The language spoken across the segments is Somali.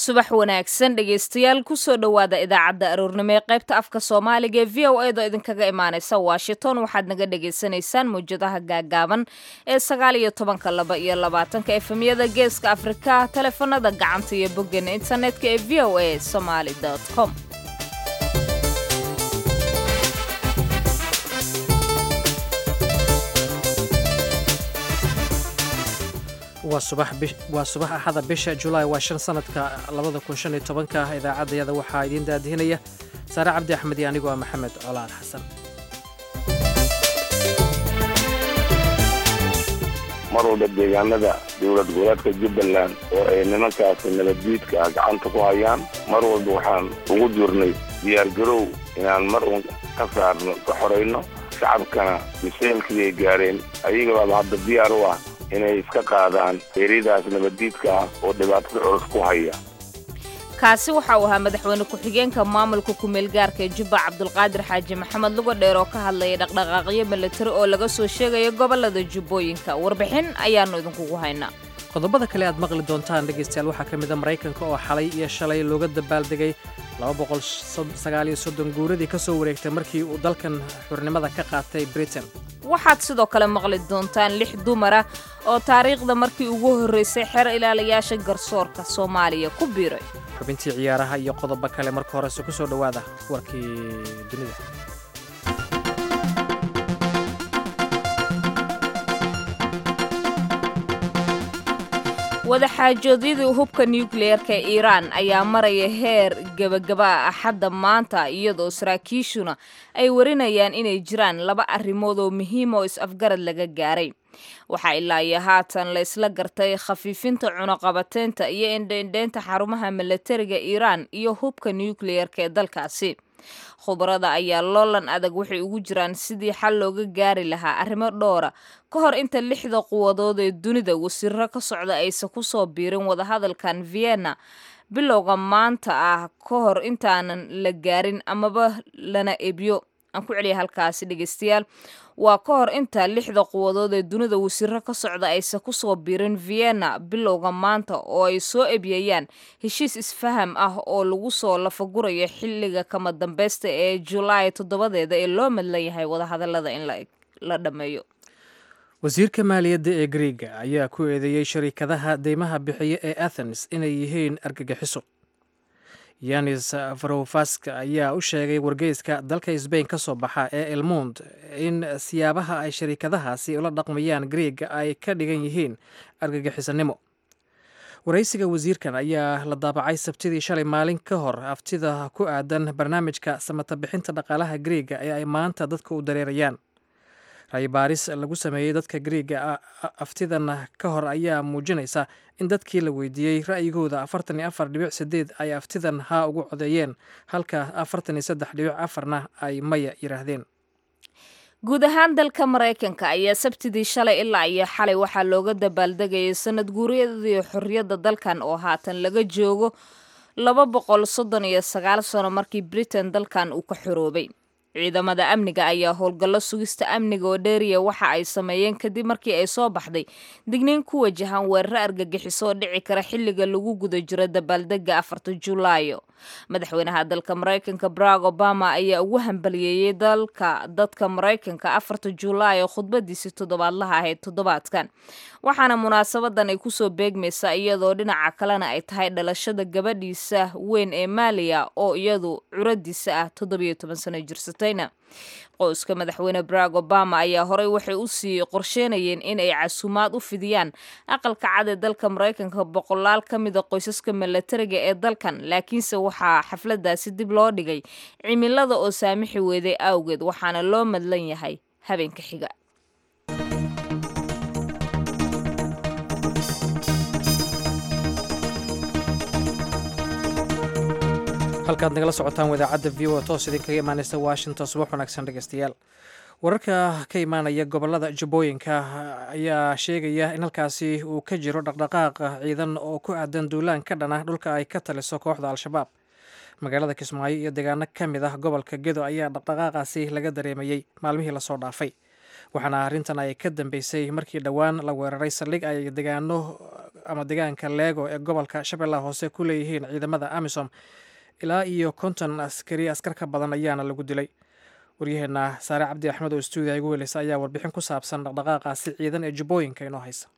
subax wanaagsan dhegaystayaal kusoo dhowaada idaacadda aroornimo ee qaybta afka soomaaliga ee v o edo idinkaga imaaneysa washington waxaad naga dhagaysanaysaan mawjadaha gaagaaban ee sagaal iyo tobanka laba iyo labaatanka efemyada geeska afrika taleefanada gacanta iyo boggeena internetka ee v o a somaly com waa subax axada bisha julaay waa shan sanadka labada kun shan iyo tobanka idaacaddayada waxaa idiin daadihinaya saare cabdi axmed iyo anigoo ah maxamed colaal xasan mar walba deegaanada dowlad goboleedka jubbaland oo ay nimankaasi nabaddiidka ah gacanta ku hayaan mar walba waxaan ugu jirnay diyaargarow inaan mar uun ka saarno ka xorayno shacabkana miseelkii ay gaareen ayagabaaba hadda diyaar u ah inay iska qaadaan eryadaas nabaddiidka ah oo dhibaatada culus ku haya kaasi waxa uu ahaa madaxweyne ku-xigeenka maamulka ku-meelgaarka ee jubba cabdulqaadir xaaji maxamed lugo dheer oo ka hadlayay dhaqdhaqaaqyo milatari oo laga soo sheegaya gobollada jubbooyinka warbixin ayaannu idinkugu haynaa qodobada kale aad maqli doontaan dhegaystayaal waxaa ka mid a maraykanka oo xalay iyo shalay looga dabaaldegay guuradii ka soo wareegtay markii uu dalkan xurnimada ka qaatay britain waxaad sidoo kale maqli doontaan lix dumara oo taariikhda markii ugu horraysay xeer ilaalayaasha garsoorka soomaaliya ku biiray xubintii ciyaaraha iyo qodobo kale marka horese ku soo dhowaada warkii dunida wadaxaajoodyadii hubka nukliyeerka ee iiraan ayaa maraya heer gebagaba ah axadda maanta iyadoo saraakiishuna ay warinayaan inay jiraan laba arrimood oo muhiim oo is-afgarad laga gaaray waxaa ilaa iyo haatan la isla gartay khafiifinta cunuqabateynta iyo indheindheynta xarumaha milatariga iiraan iyo hubka nukliyeerka ee dalkaasi khubarada ayaa loolan adag waxay ugu jiraan sidii xal looga gaari lahaa arrimo dhowra ka hor inta lixda quwadood ee dunida wasiiro ka socda aysan ku soo biirin wadahadalkan vienna bilowga maanta ah ka hor intaanan la gaarin amaba lana ebyo aan ku celiya halkaasi dhegeystayaal waa ka hor inta lixda quwadood ee dunida wasiiro ka socda aysan ku soo biirin vienna bilowga maanta oo ay soo ebyayaan heshiis isfaham ah oo lagu soo lafagurayo xilliga kama dambeysta ee julaay toddobadeeda ee loo madlan yahay wadahadalada in la dhammeeyo wasiirka maaliyadda ee griega ayaa ku eedeeyey shariikadaha deymaha bixiya ee athens inay yihiin argagixiso yanis varofaska ayaa u sheegay wargeyska dalka sbain ka soo baxa ee elmond in siyaabaha ay shariikadahaasi ula dhaqmayaan griega ay ka dhigan yihiin argagixisanimo waraysiga wasiirkan ayaa la daabacay sabtidii shalay maalin ka hor aftida ku aadan barnaamijka samata bixinta dhaqaalaha griega ee ay maanta dadka u dareerayaan raybaaris lagu sameeyey dadka griega aftidan ka hor ayaa muujinaysa in dadkii la weydiiyey ra'yigooda afartan iyo afar dhibic sideed ay aftidan haa ugu codeeyeen halka afartan iyo saddex dhibic afarna ay maya yidhaahdeen guud ahaan dalka maraykanka ayaa sabtidii shalay ilaa iyo xalay waxaa looga dabaaldegayay sanad guuryadii xorriyadda dalkan oo haatan laga joogo laba boqol soddon iyo sagaal sano markii britain dalkan uu ka xoroobay ciidamada amniga ayaa howlgallo sugista amniga oo dheeriya waxa ay sameeyeen kadib markii ay soo baxday digniin ku wajahan weeraro argagixiso oo dhici kara xilliga lagu guda jiro dabaaldega afarta julaayo madaxweynaha dalka maraykanka barack obama ayaa ugu hambaliyeeyey dalka dadka maraykanka afarta julaayo khudbadiisii toddobaadlaha ahayd toddobaadkan waxaana munaasabadan ay kusoo beegmaysaa iyadoo dhinaca kalena ay tahay dhalashada gabadhiisa weyn ee maaliya oo iyadu curadiisa ah toddobiyo toban sano jirsatayna qoyska madaxweyne barack obama ayaa horey waxay u sii qorsheynayeen in ay casuumaad u fidiyaan aqalka cad ee dalka maraykanka boqolaal ka mida qoysaska milatariga ee dalkan laakiinse waxaa xafladaasi dib loo dhigay cimilada oo saamixi weeday awgeed waxaana loo madlan yahay habeenka xiga halkaad nagala socotaan wadaacadda v o toos idinkaga imaaneysa washington subax wanaagsan dhegeystayaal wararka ka imaanaya gobolada jubbooyinka ayaa sheegaya in halkaasi uu ka jiro dhaqdhaqaaq ciidan oo ku aadan duulaan ka dhana dhulka ay ka taliso kooxda al-shabaab magaalada kismaayo iyo deegaano ka mid ah gobolka gedo ayaa dhaqdhaqaaqaasi laga dareemayey maalmihii lasoo dhaafay waxaana arrintan ay ka dambeysay markii dhowaan la weeraray saldhig ay degaano ama deegaanka leego ee gobolka shabeellaha hoose ku leeyihiin ciidamada amisom ilaa iyo konton askari askar ka badan ayaana lagu dilay waryaheena saare cabdi axmed oo stuudiya igu weleysa ayaa warbixin ku saabsan dhaqdhaqaaqaasi ciidan ee jubbooyinka inoo haysa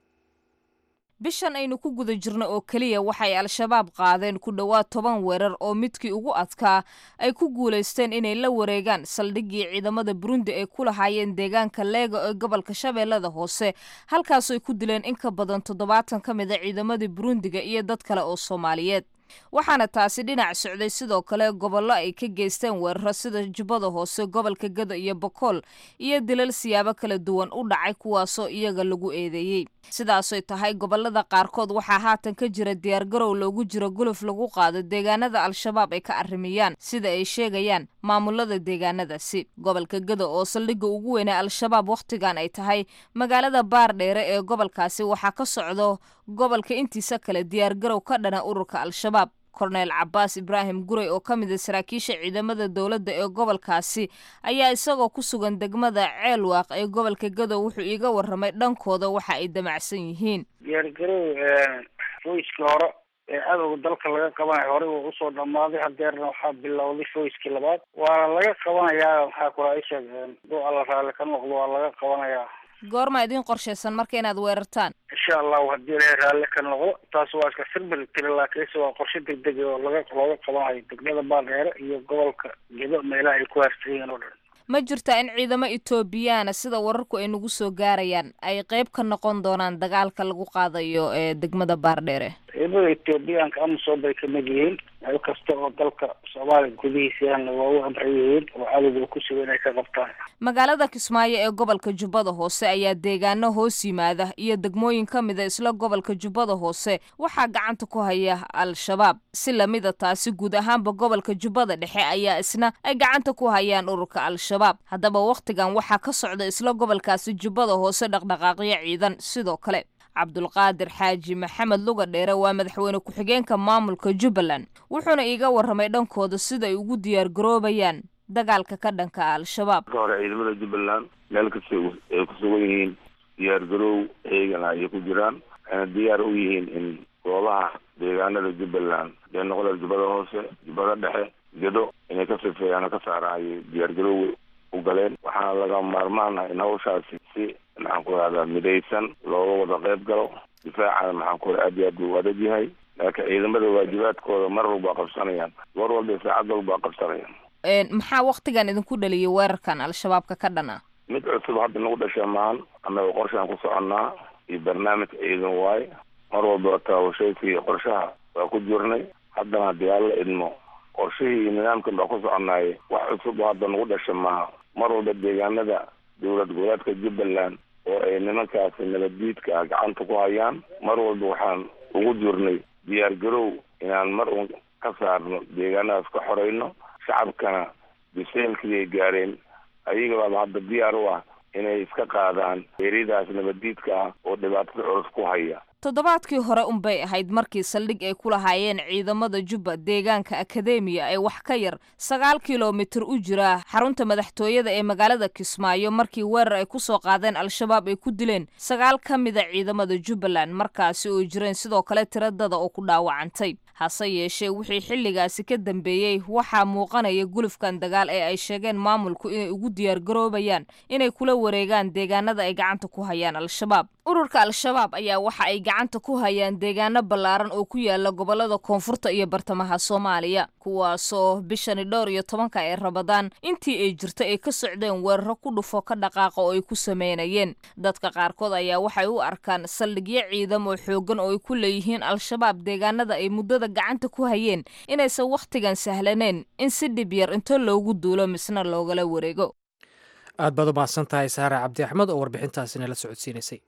bishan aynu ku guda jirno oo keliya waxay al-shabaab qaadeen ku dhowaad toban weerar oo midkii ugu adkaa ay ku guulaysteen inay la wareegaan saldhiggii ciidamada burundi ay ku lahaayeen deegaanka leego ee gobolka shabeellada hoose halkaasoo ay ku dileen in ka badan toddobaatan ka mid a ciidamadii burundiga iyo dad kale oo soomaaliyeed waxaana taasi dhinac socday sidoo kale gobollo ay ka geysteen weeraro sida jubbada hoose gobolka gado iyo bokool iyo dilal siyaabo kala duwan u dhacay kuwaasoo iyaga lagu eedeeyey sidaasoy tahay gobolada qaarkood waxaa haatan ka jira diyaargarow loogu jiro guluf lagu qaado deegaanada al-shabaab ay ka arrimiyaan sida ay sheegayaan maamulada deegaanadaasi gobolka gado oo saldhigga ugu weynee al-shabaab wakhtigan ay tahay magaalada baardheere ee gobolkaasi waxaa ka socdo gobolka intiisa kale diyaargarow ka dhana ururka al-shabaab korneel cabaas ibraahim gurey oo ka mid a saraakiisha ciidamada dowladda ee gobolkaasi ayaa isagoo ku sugan degmada ceelwaaq ee gobolka gadow wuxuu iiga warramay dhankooda waxa ay damacsan yihiin diyaargarow foyskii hore ee cadowga dalka laga qabanayo horey wuu usoo dhammaaday hadeerna waxaa bilowday foyskii labaad waana laga qabanayaa maxaa kula isheeg duu alla raalli ka noqdo waa laga qabanayaa goorma idiin qorshaysan marka inaad weerartaan insha allahu haddii ilahay raalli ka noqdo taas waa iska sirbir tiri laakiinse waa qorshe degdeg oo laga looga qabanayo degmada baaldheere iyo gobolka gedo meelaha ay ku haarsan yihiin oo dhan ma jirtaa in ciidamo etoobiyaana sida wararku ay nagu soo gaarayaan ay qayb ka noqon doonaan dagaalka lagu qaadayo ee degmada baardheere ciidamada etoobiyaanka amisom bay kamid yihiin meel kasta oo dalka soomaaliya gudihiisana waa u amran yihiin oo cadowga ku suga inay ka qabtaan magaalada kismaayo ee gobolka jubbada hoose ayaa deegaano hoos yimaada iyo degmooyin ka mida isla gobolka jubbada hoose waxaa gacanta ku haya al-shabaab si lamida taasi guud ahaanba gobolka jubbada dhexe ayaa isna ay gacanta ku hayaan ururka al-shabaab haddaba wakhtigan waxaa ka socda isla gobolkaasi jubbada hoose dhaqdhaqaaqyo ciidan sidoo kale cabdulqaadir xaaji maxamed luga dheere waa madaxweyne ku-xigeenka maamulka jubbaland wuxuuna iiga warramay dhankooda sida ay ugu diyaargaroobayaan dagaalka ka dhanka al-shabaab marka hore ciidamada jubbaland meel kasta ay ku sugan yihiin diyaargaroow eegana ayay ku jiraan waxayna diyaar u yihiin in goobaha deegaanada jubbaland dee noqda jubbada hoose jubbada dhexe gedo inay ka sifeeyaan oo ka saaraan ayay diyaargaroow u galeen waxaana laga maarmaana in hawshaasi si maxaan ku rahdaa midaysan looga wada qayb galo difaacana maxaan ku aad iyo aad buu adag yahay laakiin ciidamada waajibaadkooda mar walba qabsanayaan war walba saacad walba qabsanayaan maxaa waktigan idinku dhaliyay weerarkan al-shabaabka ka dhan ah mid cusub hadda nagu dhasha maan annaga qorshaan ku soconnaa iyo barnaamij ciidan waaye mar walba taawashayka iyo qorshaha waa ku jirnay haddana haddii alla idmo qorshihii iyo nidaamkan baa ku soconaaye wax cusub oo hadda nagu dhasha maaha mar walba deegaanada dowlad goboleedka jubbaland oo ay nimankaasi nabaddiidka ah gacanta ku hayaan mar walba waxaan ugu jirnay diyaar garow inaan mar uun ka saarno deegaanadaas ka xorayno shacabkana biseelkii ay gaareen ayaga baaba hadda diyaar u ah inay iska qaadaan eryadaas nabaddiidka ah oo dhibaatada culus ku haya toddobaadkii hore unbay ahayd markii saldhig ay ku lahaayeen ciidamada jubba deegaanka akademiya ee wax ka yar sagaal kilomitir u jira xarunta madaxtooyada ee magaalada kismaayo markii weerar ay ku soo qaadeen al-shabaab ay ku dileen sagaal ka mida ciidamada jubbaland markaasi oo jireen sidoo kale tiradada oo ku dhaawacantay hase yeeshee wixii xilligaasi ka dambeeyey waxaa muuqanaya gulufkan dagaal ee ay sheegeen maamulku inay ugu diyaargaroobayaan inay kula wareegaan deegaanada ay gacanta ku hayaan al-shabaab ururka al-shabaab ayaa waxa ay gacanta ku hayaan deegaano ballaaran oo ku yaala gobolada koonfurta iyo bartamaha soomaaliya kuwaasoo bishani dhowr iyo tobanka ee rabadaan intii ay jirta ay ka socdeen weeraro ku dhufo ka dhaqaaqa oo ay ku sameynayeen dadka qaarkood ayaa waxay u arkaan saldhigyo ciidam oo xooggan oo ay ku leeyihiin al-shabaab deegaanada ay muddada gacanta ku hayeen inaysan wakhtigan sahlaneyn in si dhib yar into loogu duulo misna loogala wareego aad baad u mahadsan tahay saare cabdi axmed oo warbixintaasina la socodsiinaysay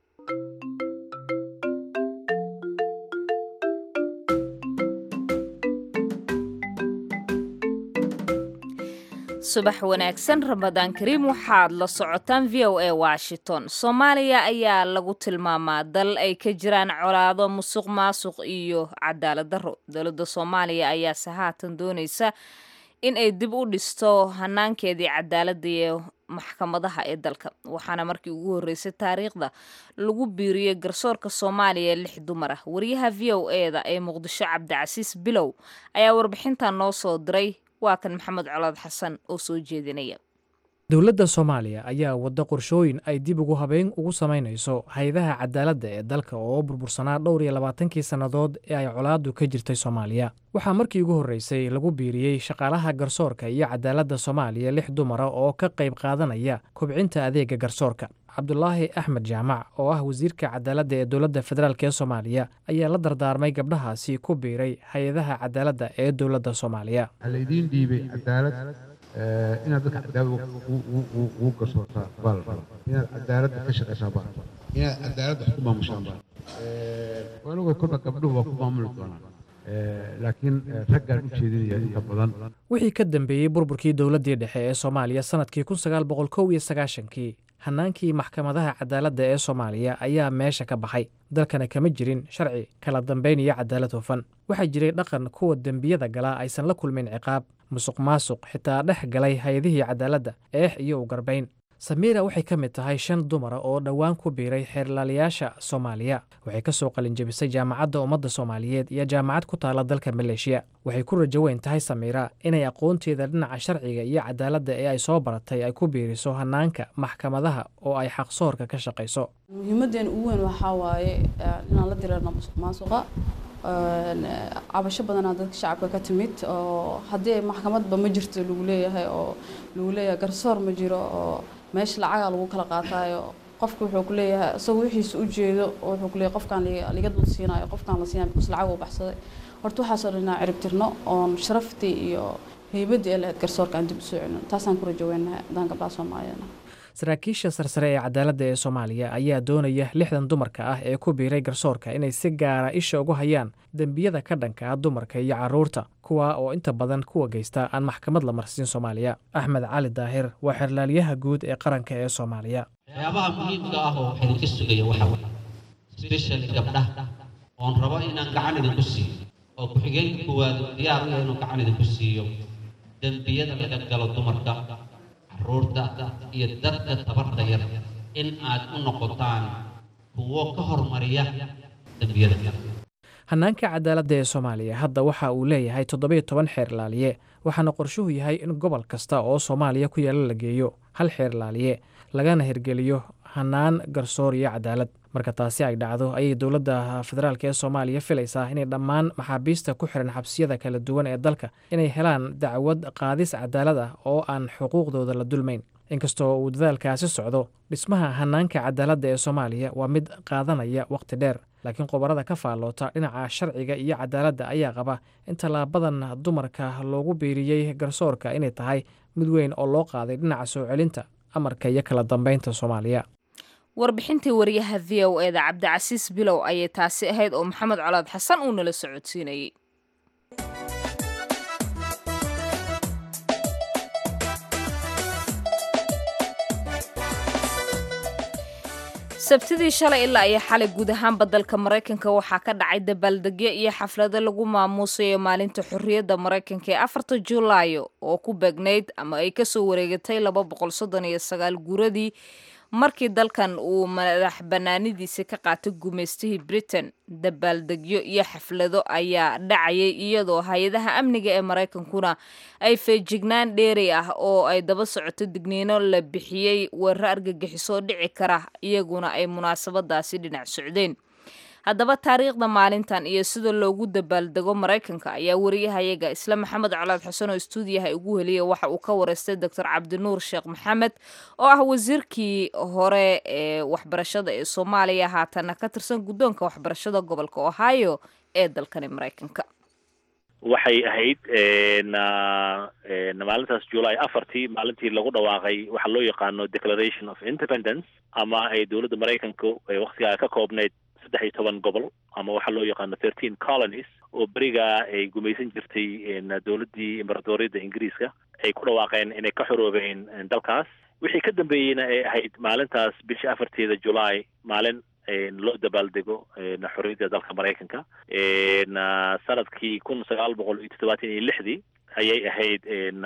subax wanaagsan ramadaan kariim waxaad la socotaan v o a washington soomaaliya ayaa lagu tilmaamaa dal ay ka jiraan colaado musuq maasuq iyo cadaalad darro dowladda soomaaliya ayaase haatan doonaysa in ay dib u dhisto hanaankeedii cadaaladda iyo maxkamadaha ee dalka waxaana markii ugu horreysay taariikhda lagu biiriyey garsoorka soomaaliya lix dumar ah wariyaha v o eda ee muqdisho cabdicasiis bilow ayaa warbixintan noo soo diray waa kan maxamed colaad xasan oo soo jeedinaya dowladda soomaaliya ayaa wadda qorshooyin ay dib ugu habeyn ugu samaynayso hay-adaha cadaaladda ee dalka oo burbursanaa dhowr iyo labaatankii sannadood ee ay colaaddu ka jirtay soomaaliya waxaa markii ugu horreysay lagu biiriyey shaqaalaha garsoorka iyo cadaaladda soomaaliya lix dumara oo ka qayb qaadanaya kobcinta adeega garsoorka cabdulaahi axmed jaamac oo ah wasiirka cadaaladda ee dowladda federaalk ee soomaaliya ayaa la dardaarmay gabdhahaasi ku biiray hay-adaha cadaaladda ee dowladda soomaaliya inaad dadka cadaalad ugu garsoortaa baa la rabaa inaad cadaaladda ka shaqaysaa baa inaad cadaaladda wax ku maamushaan baa anigoo kolba gabdhuhu waa ku maamuli doonaan laakiin raggaan u jeedinaya inta badan wixii ka dambeeyey burburkii dowladdii dhexe ee soomaaliya sannadkii kun sagaal boqol kow iyo sagaashankii hannaankii maxkamadaha cadaaladda ee soomaaliya ayaa meesha ka baxay dalkana kama jirin sharci kala dambayn iyo cadaalad hufan waxaa jiray dhaqan kuwa dembiyada galaa aysan la kulmin ciqaab musuq maasuq xitaa dhex galay hay-adihii cadaaladda eex iyo u garbayn samiira waxay ka mid tahay shan dumara oo dhowaan ku biiray xeerlaalayaasha soomaaliya waxay ka soo qalinjebisay jaamacadda ummadda soomaaliyeed iyo jaamacad ku taala dalka maleeshiya waxay ku rajo weyn tahay samiira inay aqoonteeda dhinaca sharciga iyo cadaaladda ee ay soo baratay ay ku biiriso hanaanka maxkamadaha oo ay xaqsoorka ka shaqayso muhiimadeena ugu weyn waxaa waaye inaan la direerno musuq maasuqa cabasho badanaa dadka shacabka ka timid oo haddii maxkamadba ma jirto lagu leeyahay oo lagu leeyahay garsoor ma jiro oo meesha lacagaa lagu kala qaataayo qofka wuxuu ku leeyahay isagoo wixiisa u jeedo oo wuxuu ku leeyahay qofkaan liga dul siinayo qofkaan la siinayo because lacag uu baxsaday horta waxaasoo dhan inaan cirib tirno oon sharaftii iyo heybaddii ee lahayd garsoorka aan dib u soo celino taasaan ku rajoweynahay haddaan gabdhaha soomaaliyeedna saraakiisha sarsare ee cadaaladda ee soomaaliya ayaa doonaya lixdan dumarka ah ee ku biiray garsoorka inay si gaara isha ugu hayaan dembiyada ka dhanka ah dumarka iyo carruurta kuwa oo inta badan kuwa geysta aan maxkamad la marsiin soomaaliya axmed cali daahir waa xerlaalyaha guud ee qaranka ee soomaaliya waxyaabaha muhiimka ah oo wax idinka sugaya waxa specially gabdhaha oon rabo inaan gacan idinku siiyo oo ku-xigeenka koowaad diyaar u inuu gacan idinku siiyo dembiyada laga galo dumarka caruurta iyo dadka tabarta yar in aad u noqotaan kuwo ka hormariya dembiyada hanaanka cadaaladda ee soomaaliya hadda waxa uu leeyahay toddobiyo toban xeer laaliye waxaana qorshuhu yahay in gobol kasta oo soomaaliya ku yaalla la geeyo hal xeer laaliye lagana hirgeliyo hanaan garsoor iyo cadaalad marka taasi ay dhacdo ayay dowladda federaalk ee soomaaliya filaysaa inay dhammaan maxaabiista ku xiran xabsiyada kala duwan ee dalka inay helaan dacwad qaadis cadaalad ah oo aan xuquuqdooda la dulmayn inkastoo uu dadaalkaasi socdo dhismaha hanaanka cadaaladda ee soomaaliya waa mid qaadanaya wakhti dheer laakiin qobarada ka faalloota dhinaca sharciga iyo cadaaladda ayaa qaba in tallaabadan dumarka loogu biiriyey garsoorka inay tahay mid weyn oo loo qaaday dhinaca soo celinta amarka iyo kala dambeynta soomaaliya warbixintii wariyaha v o eda cabdicasiis bilow ayay taasi ahayd oo maxamed colaad xasan uu nala socodsiinayey sabtidii shalay ilaa iyo xalay guud ahaanba dalka maraykanka waxaa ka dhacay dabaaldegyo iyo xaflado lagu maamuusayo maalinta xorriyadda maraykanka ee afarta julaayo oo ku beegnayd ama ay kasoo wareegatay laba boqol soddon iyo sagaal guuradii markii dalkan uu madax bannaanidiisa ka qaatay gumaystihii britain dabaaldegyo iyo xaflado ayaa dhacayay iyadoo hay-adaha amniga ee maraykankuna ay feejignaan dheeri ah oo ay daba socoto digniino la bixiyey weeraro argagixisoo dhici kara iyaguna ay munaasabadaasi dhinac socdeen haddaba taariikhda maalintan iyo sida loogu dabaaldego maraykanka ayaa wariyahayaga isla maxamed colaad xuseen oo stuudiyaha ugu heliyay waxa uu ka wareystay doctor cabdinuur sheekh maxamed oo ah wasiirkii hore ee waxbarashada ee soomaaliya haatana ka tirsan guddoonka waxbarashada gobolka ohio ee dalkani maraykanka waxay ahayd maalintaas july afartii maalintii lagu dhawaaqay waxaa loo yaqaano declaration of independence ama ay dowladda maraykanka waktigaa ka koobnayd saddex iyo toban gobol ama waxaa loo yaqaano thirteen colonies oo berigaa ay gumaysan jirtay dowladdii imberatoriyadda ingiriiska ay ku dhawaaqeen inay ka xoroobeen dalkaas wixii ka dambeeyeyna ay ahayd maalintaas bisha afarteeda july maalin loo dabaaldego xorriyadda dalka maraykanka sanadkii kun sagaal boqol iyo toddobaatan iyo lixdii ayay ahayd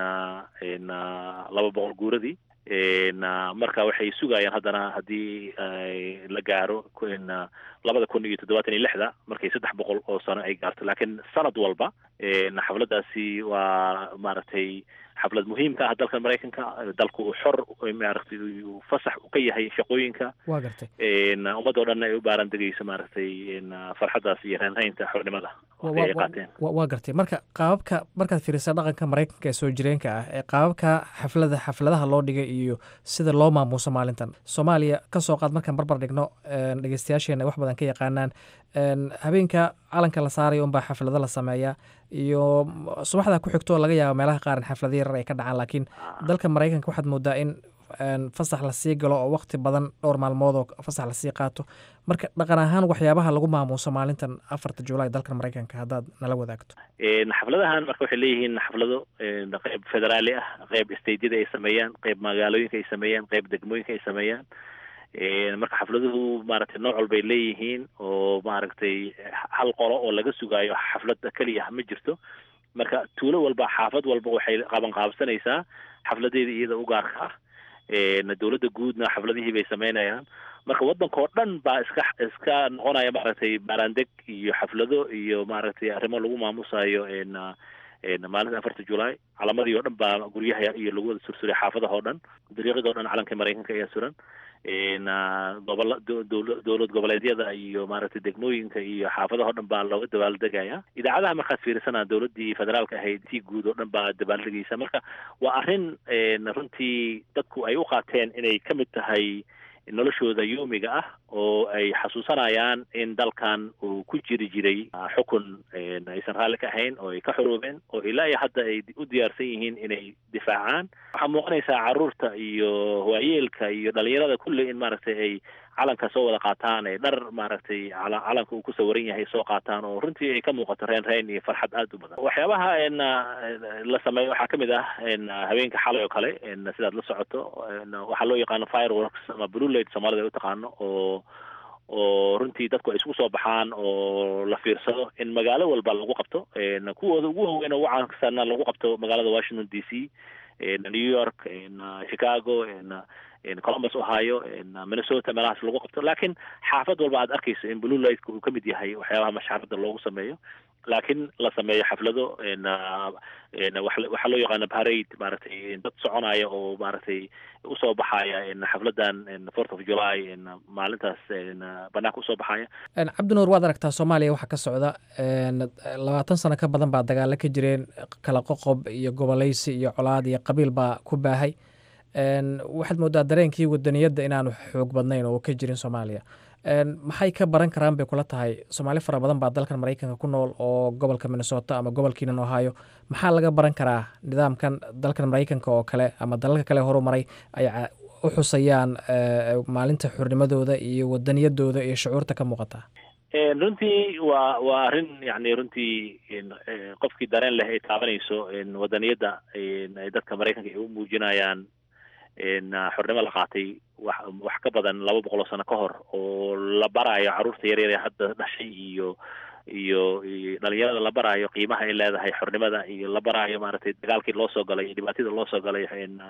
laba boqol guuradii marka waxay sugayaan haddana haddii la gaaro labada kun iyo toddobaatan iyo lixda markay saddex boqol oo sano ay gaarto laakiin sanad walba xafladaasi waa maaragtay xaflad muhiimka ah dalka maraykanka dalku uu xor maaragtay uu fasax ka yahay shaqooyinka waa gartay ummadoo dhan ay u baaran degayso maaragtay farxaddaas iyo raanraynta xornimada ay qaateen waa gartay marka qaababka markaad fiirisa dhaqanka maraykanka ee soo jireenka ah ee qaababka xaflada xafladaha loo dhigay iyo sida loo maamuuso maalintan soomaaliya kasoo qaad markaan barbar dhigno dhegeystayaasheena wax badan ka yaqaanaan habeenka calanka la saarayo unbaa xaflado la sameeyaa iyo subaxda ku xigto laga yaaba meelaha qaar in xaflado yarar ay ka dhacaan laakiin dalka maraykanka waxaad moodaa in fasax lasii galo oo waqti badan dhowr maalmood oo fasax lasii qaato marka dhaqan ahaan waxyaabaha lagu maamuuso maalintan afarta julaay dalka maraykanka haddaad nala wadaagto xafladahan marka waxay leeyihiin xaflado qeyb federaali ah qeyb stateyada ay sameeyaan qeyb magaalooyinka ay sameeyaan qeyb degmooyinka ay sameeyaan marka xafladuhu maaragtay nooc walbay leeyihiin oo maaragtay hal qolo oo laga sugaayo xaflada keliya ma jirto marka tuulo walba xaafad walba waxay qaban qaabsanaysaa xafladeeda iyada u gaarka ah dowladda guudna xafladihii bay sameynayaan marka waddankao dhan baa iska iska noqonaya maaragtay baaraandeg iyo xaflado iyo maaragtay arrimo lagu maamusayo maalinta afarta julaay calamadii oo dhan baa guryaha iyo lagu wada sursuray xaafadaha oo dhan dariiqadoo dhan calanka maraykanka ayaa suran gobola dowlad goboleedyada iyo maaragtay degmooyinka iyo xaafadaha o dhan baa looga dabaaldegaya idaacadaha markaad fiirisana dowladdii federaalka ahayd tii guud oo dhan baa dabaaldegaysa marka waa arrin runtii dadku ay u qaateen inay ka mid tahay noloshooda yoomiga ah oo ay xasuusanayaan in dalkan uu ku jiri jiray xukun aysan raalli ka ahayn oo ay ka xoroobeen oo ilaa iyo hadda ay u diyaarsan yihiin inay difaacaan waxaa muuqanaysaa caruurta iyo waayeelka iyo dhalinyarada kulley in maaragtay ay calanka soo wada qaataan ay dhar maaragtay calanka uu ku sawiran yahay soo qaataan oo runtii ay ka muuqato reen reen iyo farxad aada u badan waxyaabaha la sameeyo waxaa kamid ah habeenka xalay oo kale sidaad la socoto waxaa loo yaqaano fireworks ama blue light soomaalida ay u taqaano oo oo runtii dadku ay isku soo baxaan oo la fiirsado in magaalo walba lagu qabto kuwooda ugu waaweyn oo ugu caansanna lagu qabto magaalada washington d c new york chicago columbus ohio minnesota meelahaas lagu qabto laakiin xaafad walba aad arkayso in blue lightka uu ka mid yahay waxyaabaha mashxarada loogu sameeyo laakiin la sameeyo xaflado waxaa loo yaqaana parade maaragtay dad soconaya oo maaragtay usoo baxaya xafladan fourth of july maalintaas banaanka usoo baxaya cabdinuur waad aragtaa soomaaliya waxaa ka socda labaatan sano ka badan baa dagaalo ka jireen kala qoqob iyo goboleysi iyo colaad iyo qabiil baa ku baahay waxaad moodaa dareenkii wadaniyadda inaanu xoog badnayn oo ka jirin soomaaliya maxay ka baran karaan bay kula tahay soomaali fara badan baa dalkan maraykanka ku nool oo gobolka minnesota ama gobolkiinan ohio maxaa laga baran karaa nidaamkan dalkan maraykanka oo kale ama dalalka kale horu maray ay u xusayaan maalinta xurnimadooda iyo wadaniyadooda iyo shucuurta ka muuqata runtii waa waa arrin yani runtii qofkii dareen leh ay taabanayso wadaniyadda dadka maraykanka ay u muujinayaan xornimo la qaatay wax wax ka badan laba boqol oo sano ka hor oo la baraayo carruurta yaryar ee hadda dhashay iyo iyo dhalinyarada la baraayo qiimaha ay leedahay xornimada iyo la baraayo maaragtay dagaalkii loo soo galay iyo dhibaatida loo soo galay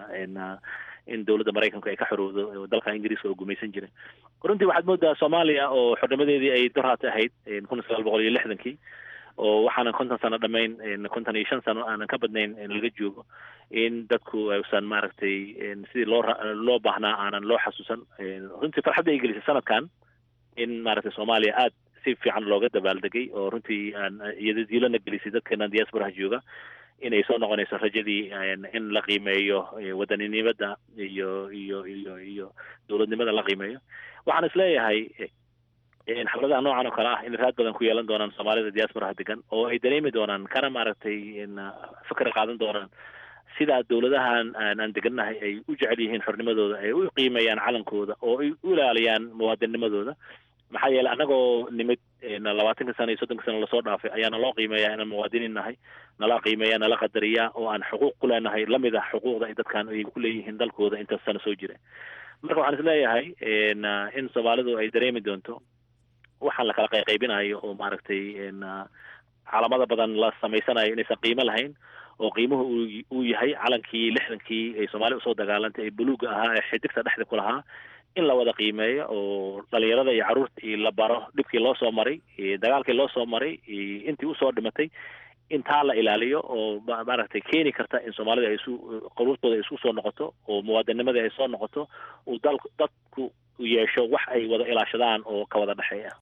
in dowladda maraykanku ay ka xorowdo dalka ingiriiska oo gumaysan jiray runtii waxaad moodaa soomaaliya oo xornimadeedii ay doraata ahayd kun sagaal boqol iyo lixdankii oo waxaanan konton sano dhamayn konton iyo shan sano aanan ka badnayn laga joogo in dadku aysan maaragtay sidii loo loo baahnaa aanan loo xasuusan runtii farxadda ay gelisay sanadkan in maaragtay soomaaliya aad si fiican looga dabaaldegay oo runtii aan iyadadiilana gelisay dadkeenan diasporaha jooga inay soo noqonayso rajadii in la qiimeeyo wadaninimada iyo iyo iyo iyo dowladnimada la qiimeeyo waxaan isleeyahay xafladaha noocan oo kale ah in raad badan ku yeelan doonaan soomaalida diasporaha degan oo ay dareemi doonaan kana maaragtay fikra qaadan doonaan sidaa dowladahan aan degannahay ay u jecel yihiin xornimadooda ay u qiimeeyaan calankooda oo ay u ilaaliyaan muwaadinimadooda maxaa yeeley annagoo nimid labaatanka sano iyo soddonka sano lasoo dhaafay ayaana loo qiimeeyaa inaan muwaadiniin nahay nala qiimeeya nala qadariyaa oo aan xuquuq ku leenahay lamid ah xuquuqda ay dadkan ay ku leeyihiin dalkooda intaas sano soo jira marka waxaan isleeyahay in soomaalidu ay dareemi doonto waxaan la kala qayqaybinayo oo maaragtay calamada badan la samaysanayo inaysan qiimo lahayn oo qiimuhu uu yahay calankii lixdankii ay soomaaliya usoo dagaalantay ee buluuga ahaa ee xidigta dhexda ku lahaa in la wada qiimeeyo oo dhalinyarada iyo carruurtii la baro dhibkii loo soo maray dagaalkii loo soo maray intii usoo dhimatay intaa la ilaaliyo oo maaragtay keeni karta in soomaalida ay isu qaruurtooda ay isku soo noqoto oo muwaadinimadii ay soo noqoto uu dal dadku yeesho wax ay wada ilaashadaan oo ka wada dhexeeya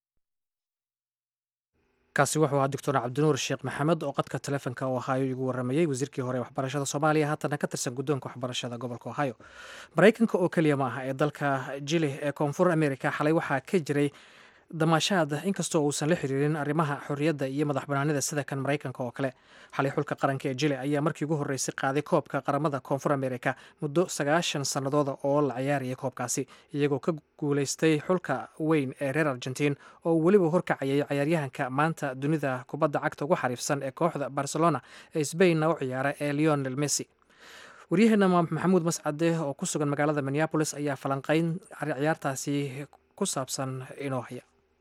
kaasi wuxuu ahaa doctor cabdinuur sheekh maxamed oo qadka taleefonka ohaayo igu waramayey wasiirkii hore waxbarashada soomaaliya haatana ka tirsan guddoonka waxbarashada gobolka ohaayo maraykanka oo keliya ma aha ee dalka jili ee koonfur america xalay waxaa ka jiray damaashaad inkastoo uusan la xiriirin arrimaha xorriyadda iyo madax banaanida sida kan maraykanka oo kale xalay xulka qaranka ee jili ayaa markii ugu horreysay qaaday koobka qaramada koonfur america muddo sagaashan sannadooda oo la ciyaarayay koobkaasi iyagoo ka guulaystay xulka weyn ee reer argentiin oo weliba horkacayay cayaaryahanka maanta dunida kubadda cagta ugu xariifsan ee kooxda barcelona ee sbainna u ciyaara ee leonel messi waryaheena maxamuud mascade oo ku sugan magaalada minneabolis ayaa falanqeyn ciyaartaasi ku saabsan inoo haya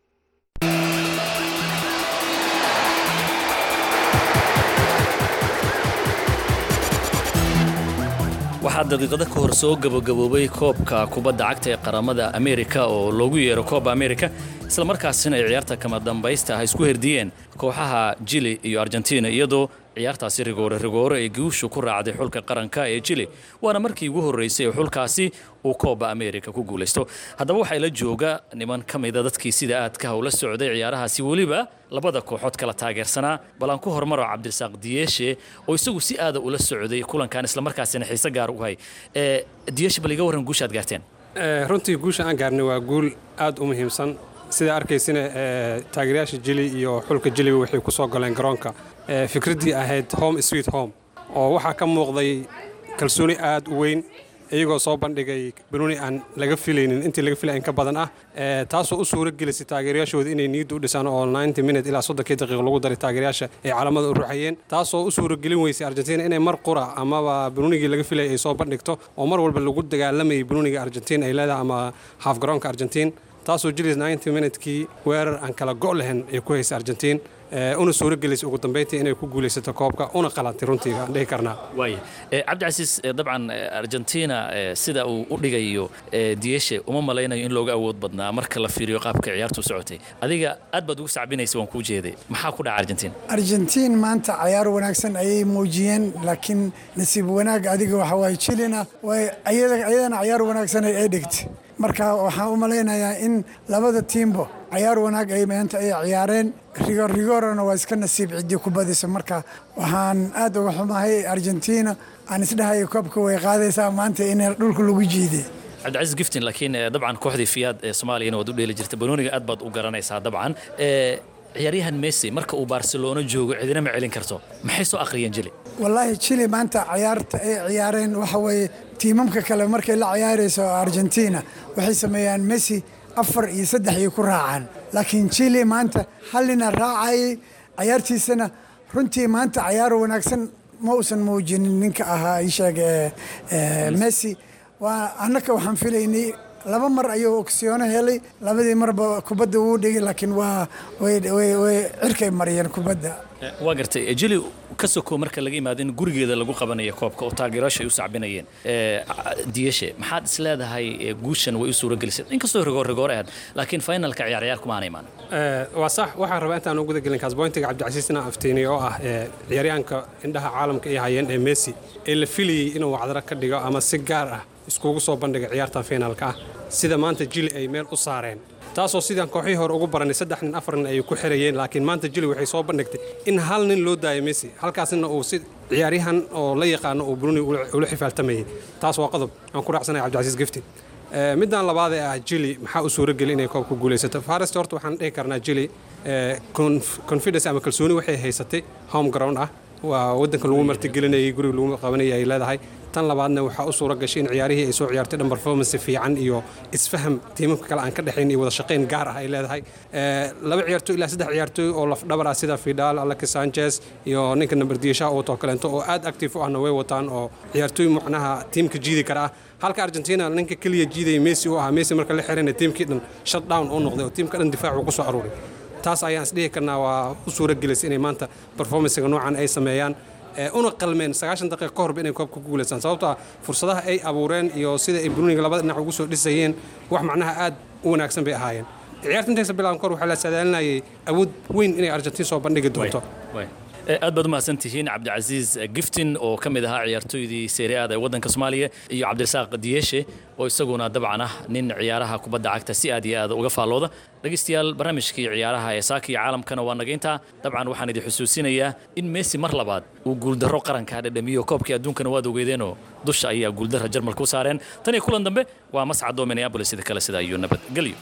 waxaa daqiiqado ka hor soo gabagaboobay koobka kubadda cagta ee qaramada ameerika oo loogu yeero kooba amerika isla markaasina ay ciyaarta kama dambaysta ah isku herdiyeen kooxaha jili iyo argentina iyadoo ciyaartaasi rigoore rigoore ay guushu ku raacday xulka qaranka ee jili waana markii ugu horreysay ee xulkaasi uu kooba amerika ku guulaysto haddaba waxaa la jooga niman ka mida dadkii sida aadka howla socday ciyaarahaasi weliba labada kooxood kala taageersanaa bal aan ku hormaro cabdirasaaq diyeeshe oo isagu si aada ula socday kulankan islamarkaasina xiise gaar u hay diyeeshe bal iga warran guusha aad gaarteen runtii guusha aan gaarnay waa guul aad u muhiimsan sidaa arkaysina taageerayaasha jili iyo xulka jiliba waxay ku soo galeen garoonka fikraddii ahayd home sweet home oo waxaa ka muuqday kalsooni aad u weyn iyagoo soo bandhigay banuuni aan laga filaynin intii laga filay in ka badan ah taasoo u suuro gelisay taageerayaashooda inay niyadda u dhisaan oo ninety minute ilaa soddonkii daqiiq lagu daray taageerayaasha ay calamada u ruxayeen taasoo u suuro gelin weysay argentina inay mar qura amaba banuunigii laga filayay ay soo bandhigto oo mar walba lagu dagaalamayay banuuniga argentiin ay leedahay ama haaf garoonka argentiin taasoo jilis ninety minutekii weerar aan kala go' lahayn ay ku haysay argentiin una suuro gelisay ugu dambayntii inay ku guulaysato koobka una qalantay runtii aan dhihi karnaa waaya cabdicasiis dabcan argentina sida uu u dhigayo diyeshe uma malaynayo in looga awood badnaa marka la fiiriyo qaabka ciyaartu u socotay adiga aad baad ugu sacbinaysa waan kuu jeeday maxaa ku dhaca argentin argentiin maanta cayaar wanaagsan ayay muujiyeen laakiin nasiib wanaag adiga waxa waaye jilina ayadana cayaar wanaagsan ay dhigtay marka waxaan u malaynayaa in labada tiimbo cayaar wanaag ay maanta ay ciyaareen rigorigorona waa iska nasiib ciddii ku badisa marka waxaan aad uga xumahay argentina aan isdhahayo koobka way qaadaysaa maanta in dhulka lagu jiiday cabdicasiis giftin laakiin dabcan kooxdii fiyaad ee soomaaliyana waad u dheeli jirta banooniga aad baad u garanaysaa dabcan ciyaaryahan messi marka uu barcelona joogo cidina ma celin karto maxay soo akhriyeen jili wallaahi jili maanta ciyaarta ay ciyaareen waxa weeye tiimamka kale markay la ciyaarayso argentina waxay sameeyaan messi afar iyo saddex ay ku raacaan laakiin jili maanta hallina raacayay cayaartiisana runtii maanta cayaar wanaagsan ma uusan muujinin ninka ahaa isheeg messi waa annaka waxaan filaynay laba mar ayuu ogsiyoono helay labadii marba kubadda wuu dhigay laakiin waa way cirkay mariyeen kubadda waa gartay jili ka soko marka laga yimaado in gurigeeda lagu qabanayo koobka oo taageerayaasha ay u sacbinayeen diyeshe maxaad is leedahay guushan way u suuro gelisay inkastoo rigoor rigoor ahayd laakiin finalka ciyaar ciyaar kuma aanay imaan waa sax waxaan rabaa intaan u guda gelin kaasboyntiga cabdicasiisna aftiinay oo ah ciyaaryahanka indhaha caalamka ay hayeen ee messi ee la filayey inuu wacdaro ka dhigo ama si gaar ah iskugu soo bandhiga ciyaarta finaalka ah sida maanta jili ay meel u saareen taasoo sidaan kooxihii hore ugu baranay saddex nin afar nin ayay ku xirayeen laakiin maanta jili waxay soo bandhigtay in hal nin loo daayo messi halkaasina uu si ciyaaryahan oo la yaqaano uu bruni ula xifaaltamayay taas waa qodob aan ku raacsanaya cabdicasiis giftin middan labaad ee ah jili maxaa u suuro geli inay koobka guulaysato farest horta waxaan dhihi karnaa jili confidence ama kalsooni waxay haysatay home ground ah waa waddanka lagu martigelinayay guriga lagu qabanayay ay leedahay tan labaadna waxaa u suura gashay in ciyaarihii ay soo ciyaartay dhan performance fiican iyo isfaham tiimamka kale aan ka dhexayn iyo wada shaqayn gaar ah ay leedahay laba ciyaartoy ilaa saddex ciyaartoy oo lafdhabar ah sida fidal alaki sanchez iyo ninka namber diisha oo too kaleento oo aad active u ahna way wataan oo ciyaartoy macnaha tiimka jiidi kara ah halka argentina ninka keliya jiidaya messi u ahaa messi marka la xirayna tiimkii dhan shut down u noqday oo tiimka dhan difaac uu ku soo aruuray taas ayaan isdhihi karnaa waa u suura gelisay inay maanta performancega noocan ay sameeyaan una qalmeen sagaashan daqiiqa ka horba inay koobka ku guulaystaan sababtoo ah fursadaha ay abuureen iyo sida ay bruniga labada dhinac ugu soo dhisayeen wax macnaha aad u wanaagsan bay ahaayeen ciyaarta intaysa bilaban kahor waxaa la saadaalinayay awood weyn inay argentiin soo bandhigi doonto aad baad umahadsan tihiin cabdicasiis giftin oo ka mid ahaa ciyaartooydii seeriaada ee waddanka soomaaliya iyo cabdirasaaq diyeshe oo isaguna dabcan ah nin ciyaaraha kubadda cagta si aad iyo aad uga faallooda dhegaystayaal barnaamijkii ciyaaraha ee saaka iyo caalamkana waa nagayntaa dabcan waxaan idin xusuusinayaa in messi mar labaad uu guuldarro qaranka dhadhamiyo koobkii adduunkana waad ogeedeenoo dusha ayaa guuldarra jarmalka u saareen tan iyo kulan dambe waa mascadoo minneabolis sida kale sidaa iyo nabadgelyo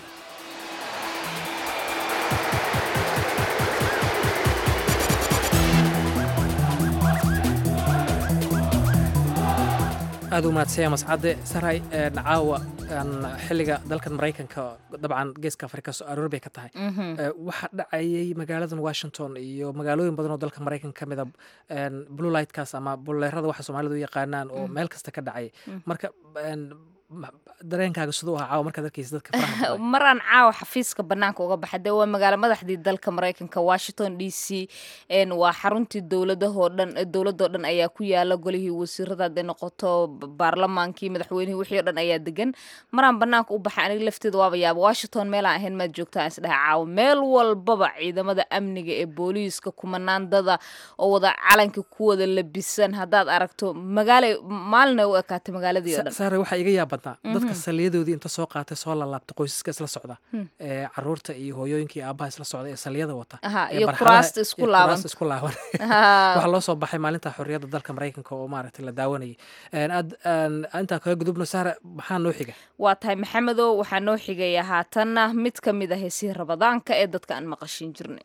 aad u mahadsanya mascadde saray caawa xilliga dalkan maraykanka dabcan geeska afrika soo aroor bay ka tahay waxaa dhacayay magaaladan washington iyo magaalooyin badan oo dalka maraykanka ka mida blue lightkaas ama buleerada waxa soomaalidu u yaqaanaan oo meel kasta ka dhacay marka dareenkaaga siduu ahaa caawa markaad arkaysa dadka faraha maraan caawa xafiiska banaanka uga baxay dee waa magaalo madaxdii dalka maraykanka washington d c waa xaruntii dowladahoo dhan dowladoo dhan ayaa ku yaala golihii wasiirada hadday noqoto baarlamaankii madaxweynihii wixii o dhan ayaa degan maraan banaanka u baxay aniga lafteeda waaba yaaba washington meelaan ahayn maad joogtaa isdhaha caawa meel walbaba ciidamada amniga ee booliiska kumanaandada oo wada calanka ku wada labisan haddaad aragto magaala maalina u ekaatay magaaladii o dhan saare waxaa iga yaab badnaa dadka saliyadoodii inta soo qaatay soo lalaabta qoysaska isla socda ee caruurta iyo hooyooyinka iyo aabaha isla socda ee saliyada wata iyo kuraasta isku laaban isku laaban waxaa loo soo baxay maalinta xorriyadda dalka maraykanka oo maaragtay la daawanayay aad intaa kaga gudubno saare maxaa noo xiga waa tahay maxamedow waxaa noo xigaya haatanna mid ka mid ah heesihii rabadaanka ee dadka aan maqashin jirnay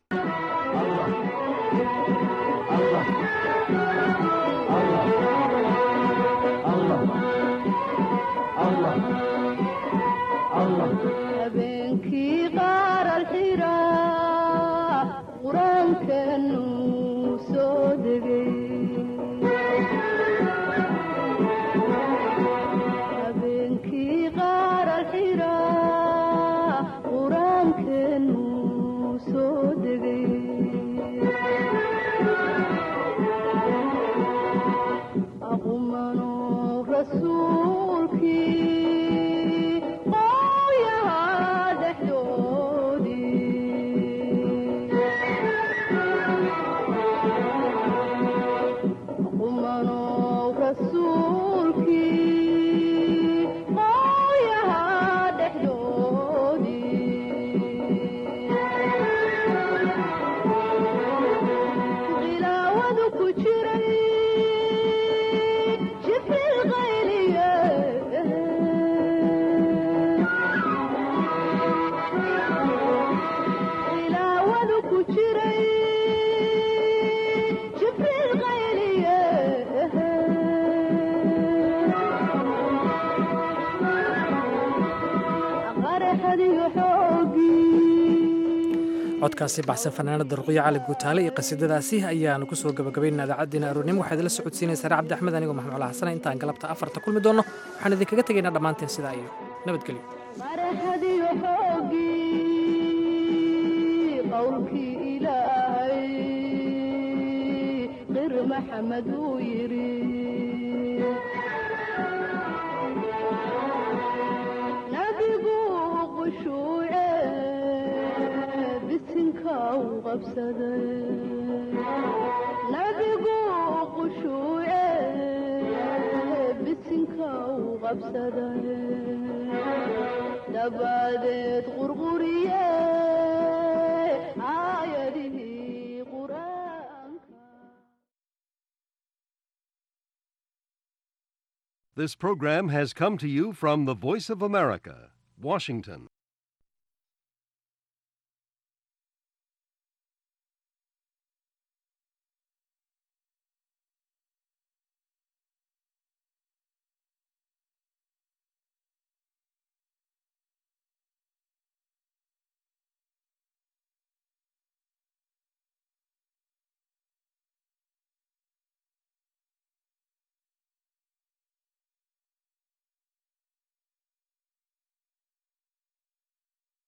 habeenkii qaar alxiraa qur-aankanu soo degay habeenkii qaar alxiraa qur-aankanu soo degay aqumano rasuulkii qooyaha dhexdoodii aqumano rasuulkii qooyaha dhexdoodii khilaawadu ku jiray jibril qayliye khilaawadu ku jiray jibril qayliye qaraxadiyo xoogii codkaasi baxsan fanaanada ruqyo cali guutaale iyo qasiidadaasi ayaanu ku soo gabagabaynaa idaacaddiina aroornimo waxaad ila socodsiinaysaa sare cabdi axmed anigoo maxmuud xasana intaan galabta afarta kulmi doonno waxaan idinkaga tegaynaa dhammaanteen sidaa iyo nabadgelyo qaraxadiyo xoogii qowlkii ilaahay qir maxamed uu yidhi nabigu qushuuce bisinka u qabsaday nabigu qushuuce bisinka u qabsaday dabadeed qurquriye aayadihii qur-aanka This program has come to you from the Voice of America, Washington.